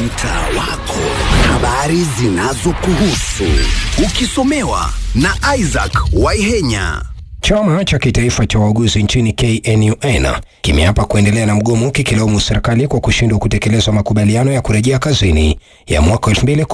mtaa wako, habari zinazokuhusu ukisomewa na Isaac Waihenya. Chama cha kitaifa cha wauguzi nchini KNUN kimeapa kuendelea na mgomo kikilaumu serikali kwa kushindwa kutekeleza makubaliano ya kurejea kazini ya mwaka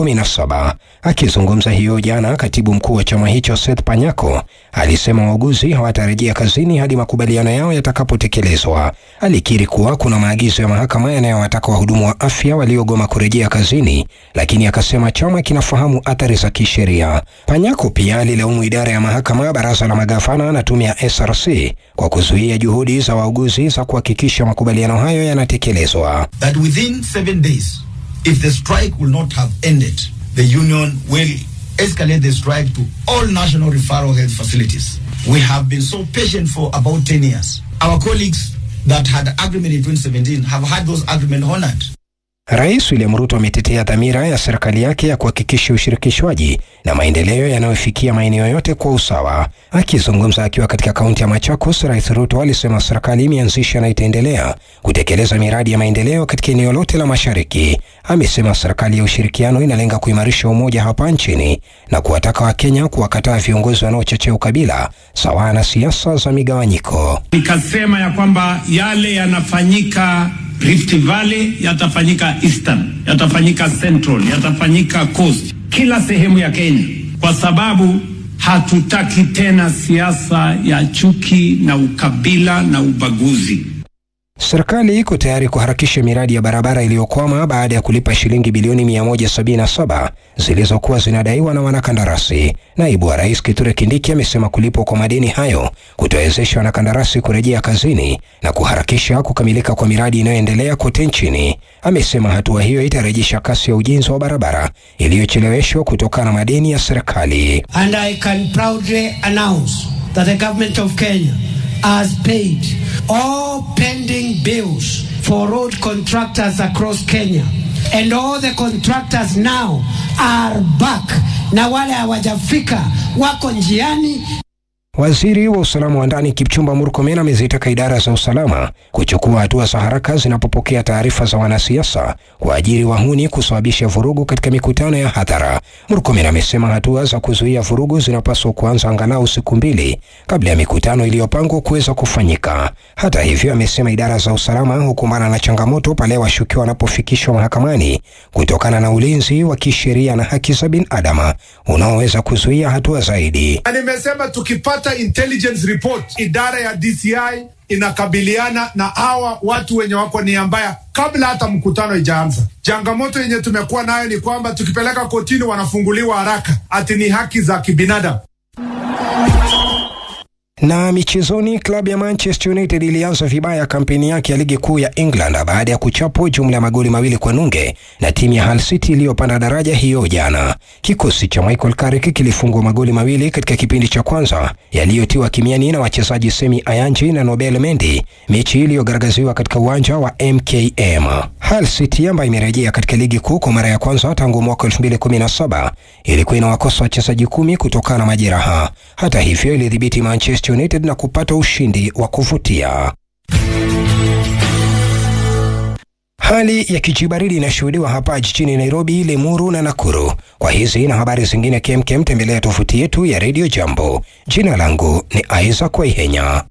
2017. Akizungumza hiyo jana, katibu mkuu wa chama hicho Seth Panyako alisema wauguzi hawatarejea kazini hadi makubaliano yao yatakapotekelezwa. Alikiri kuwa kuna maagizo ya mahakama yanayowataka wahudumu wa afya waliogoma kurejea kazini, lakini akasema chama kinafahamu athari za kisheria. Panyako pia alilaumu idara ya mahakama, baraza la magavana na tume ya SRC kwa kuzuia juhudi za wauguzi za kuhakikisha makubaliano hayo yanatekelezwa. that within seven days, if the strike will not have ended, the union will escalate the strike to all national referral health facilities. We have been so patient for about 10 years. Our colleagues that had agreement in 2017 have had those agreements honored. Rais William Ruto ametetea dhamira ya serikali yake ya kuhakikisha ushirikishwaji na maendeleo yanayofikia maeneo yote kwa usawa. Akizungumza akiwa katika kaunti ya Machakos, Rais Ruto alisema serikali imeanzisha na itaendelea kutekeleza miradi ya maendeleo katika eneo lote la Mashariki. Amesema serikali ya ushirikiano inalenga kuimarisha umoja hapa nchini na kuwataka Wakenya kuwakataa viongozi wanaochochea ukabila sawa na siasa za migawanyiko. Nikasema ya kwamba yale yanafanyika Rift Valley yatafanyika Eastern, yatafanyika Central, yatafanyika Coast, kila sehemu ya Kenya, kwa sababu hatutaki tena siasa ya chuki na ukabila na ubaguzi. Serikali iko tayari kuharakisha miradi ya barabara iliyokwama baada ya kulipa shilingi bilioni 177 zilizokuwa zinadaiwa na wanakandarasi. Naibu wa Rais Kithure Kindiki amesema kulipwa kwa madeni hayo kutawezesha wanakandarasi kurejea kazini na kuharakisha kukamilika kwa miradi inayoendelea kote nchini. Amesema hatua hiyo itarejesha kasi ya ujenzi wa barabara iliyocheleweshwa kutokana na madeni ya serikali. And I can proudly announce that the government of Kenya has paid all pending bills for road contractors across Kenya. And all the contractors now are back. Na wale hawajafika wako njiani Waziri wa usalama wa ndani Kipchumba Murkomen amezitaka idara za usalama kuchukua hatua za haraka zinapopokea taarifa za wanasiasa kuajiri wahuni kusababisha vurugu katika mikutano ya hadhara. Murkomen amesema hatua za kuzuia vurugu zinapaswa kuanza angalau siku mbili kabla ya mikutano iliyopangwa kuweza kufanyika. Hata hivyo, amesema idara za usalama hukumbana na changamoto pale washukiwa wanapofikishwa mahakamani kutokana na ulinzi wa kisheria na haki za binadamu unaoweza kuzuia hatua zaidi. na nimesema tukipata intelligence report, idara ya DCI inakabiliana na hawa watu wenye wako nia mbaya kabla hata mkutano ijaanza. Changamoto yenye tumekuwa nayo ni kwamba tukipeleka kotini wanafunguliwa haraka, ati ni haki za kibinadamu. Na michezoni, klabu ya Manchester United ilianza vibaya kampeni yake ya ligi kuu ya England baada ya kuchapwa jumla ya magoli mawili kwa nunge na timu ya Hull City iliyopanda daraja hiyo jana. Kikosi cha Michael Carrick kilifungwa magoli mawili katika kipindi cha kwanza yaliyotiwa kimiani na wachezaji Semi Ayanji na Nobel Mendy, mechi iliyogaragaziwa katika uwanja wa MKM. Hull City ambayo imerejea katika ligi kuu kwa mara ya kwanza tangu mwaka 2017 ilikuwa inawakosa wachezaji kumi kutokana na majeraha. Hata hivyo, ilidhibiti Manchester United na kupata ushindi wa kuvutia. Hali ya kijibaridi inashuhudiwa hapa jijini Nairobi, Limuru na Nakuru. Kwa hizi na habari zingine kemkem, tembelea tovuti yetu ya Radio Jambo. Jina langu ni Isaac Waihenya.